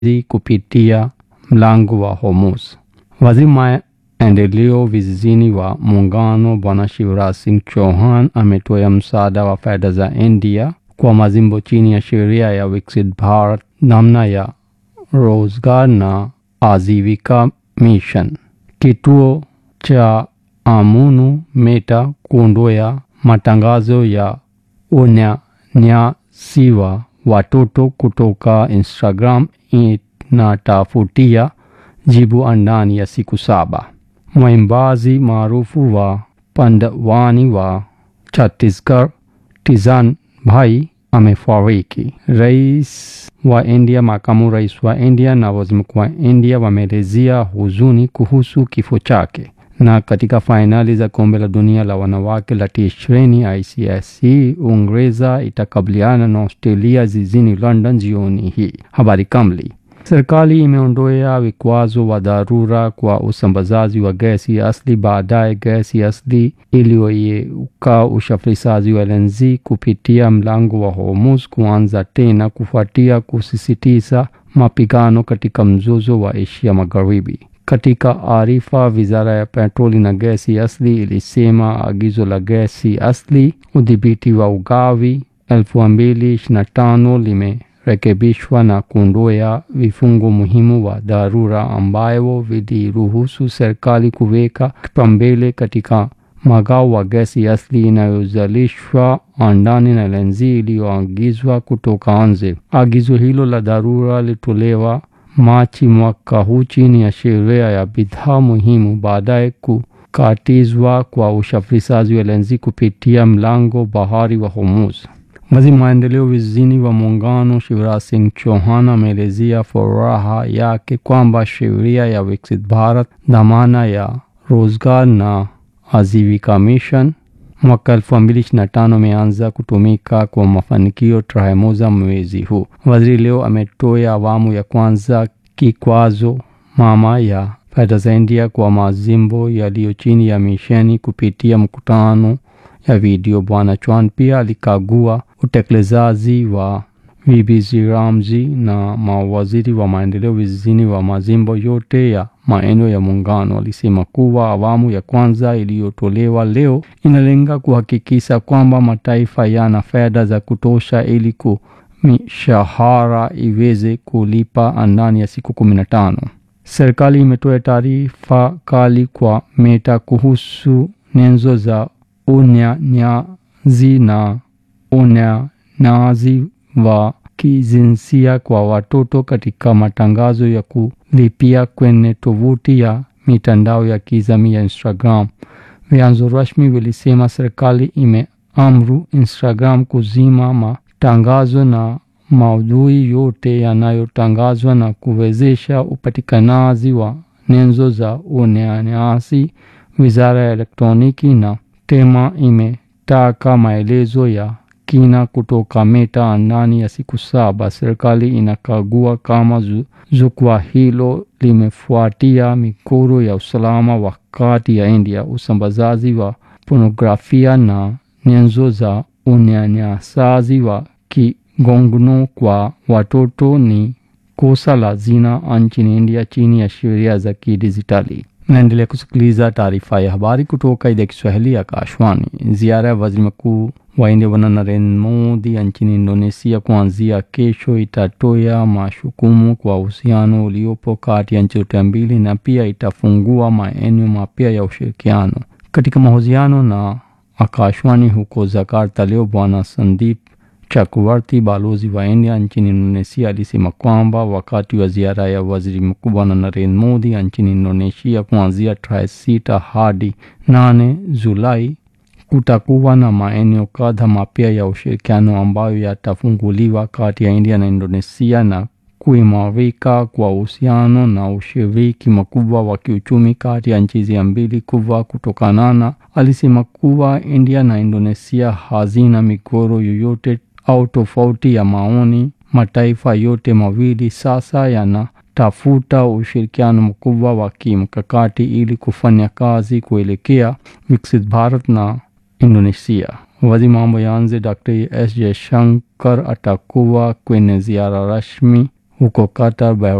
kupitia mlango wa Hormuz. Waziri maendeleo vijijini wa muungano Bwana Shivraj Singh Chauhan ametoa msaada wa fedha za India kwa majimbo chini ya sheria ya Viksit Bharat namna ya Rozgar na Ajivika Mission. Kituo cha Amunu Meta kuondoa matangazo ya unyanyasi wa watoto kutoka Instagram inatafutia jibu ndani ya siku saba. Mwimbaji maarufu wa Pandwani wa Chhattisgarh Tizan Bhai amefariki. Rais wa India, makamu rais wa India na waziri mkuu wa India wameelezea huzuni kuhusu kifo chake. Na katika fainali za kombe la dunia la wanawake la T20 ICC, Uingereza itakabiliana na Australia jijini London jioni hii. Habari kamili. Serikali imeondoa vikwazo wa dharura kwa usambazaji wa gesi asili baadaye gesi asili iliyoyeyuka usafirishaji wa LNG kupitia mlango wa Hormuz kuanza tena kufuatia kusisitiza mapigano katika mzozo wa Asia Magharibi. Katika arifa, wizara ya petroli na gesi asili ilisema agizo la gesi asili udhibiti wa ugavi 2025 limerekebishwa na kuondoa vifungo muhimu wa dharura ambavyo viliruhusu serikali kuweka kipaumbele katika magao wa gesi asili inayozalishwa ndani na LNG iliyoagizwa kutoka nje. Agizo hilo la dharura lilitolewa Machi mwaka huu chini ya sheria ya bidhaa muhimu baadaye kukatizwa kwa usafirishaji wa LNG kupitia mlango bahari wa Hormuz. Waziri maendeleo vijijini wa muungano Shivraj Singh Chauhan ameelezea furaha yake kwamba sheria ya Viksit Bharat dhamana ya Rozgar na Ajivika Mission mwaka 2025 umeanza kutumika kwa mafanikio tarehe moja mwezi huu. Waziri leo ametoa awamu ya kwanza kikwazo mama ya fedha za India kwa majimbo yaliyo chini ya misheni kupitia mkutano ya video. Bwana Chauhan pia alikagua utekelezaji wa VBG Ramji na mawaziri wa maendeleo vijijini wa majimbo yote ya maeneo ya muungano. Alisema kuwa awamu ya kwanza iliyotolewa leo inalenga kuhakikisha kwamba mataifa yana fedha za kutosha ili ku mishahara iweze kulipa ndani ya siku kumi na tano. Serikali imetoa taarifa kali kwa Meta kuhusu nyenzo za unyanyazi na unyanyazi wa kijinsia kwa watoto katika matangazo ya kulipia kwenye tovuti ya mitandao ya kijamii ya Instagram. Vyanzo rasmi vilisema serikali imeamuru Instagram kuzima matangazo na maudhui yote yanayotangazwa na kuwezesha upatikanaji wa nyenzo za unyanyasi. Wizara ya elektroniki na tema imetaka maelezo ya kina kutoka Meta ndani ya siku saba. Serikali inakagua kama jukwaa hilo limefuatia mikoro ya usalama wa kati ya India. Usambazaji wa pornografia na nyenzo za unyanyasaji wa kingono kwa watoto ni kosa la zina nchini India chini ya sheria za kidijitali. Naendelea kusikiliza taarifa ya habari kutoka idhaa ya Kiswahili ya Kashwani. Ziara ya waziri mkuu wa India Bwana Narendra Modi nchini Indonesia kuanzia kesho itatoa mashukumu kwa uhusiano uliopo kati ya nchi zote mbili na pia itafungua maeneo mapya ya ushirikiano. Katika mahojiano na Akashwani huko Jakarta leo, Bwana Sandeep Chakravarti, balozi wa India nchini Indonesia, alisema kwamba wakati wa ziara ya waziri mkuu Bwana Narendra Modi nchini Indonesia kuanzia tarehe sita hadi nane Julai kutakuwa na maeneo kadha mapya ya ushirikiano ambayo yatafunguliwa kati ya India na Indonesia na kuimarika kwa uhusiano na ushiriki mkubwa wa kiuchumi kati ya nchi hizi mbili kubwa kutokana na. Alisema kuwa India na Indonesia hazina migogoro yoyote au tofauti ya maoni. Mataifa yote mawili sasa yanatafuta ushirikiano mkubwa wa kimkakati ili kufanya kazi kuelekea Viksit Bharat na Indonesia. Waziri mambo ya nje Dr. S Jaishankar atakuwa kwenye ziara rasmi huko Qatar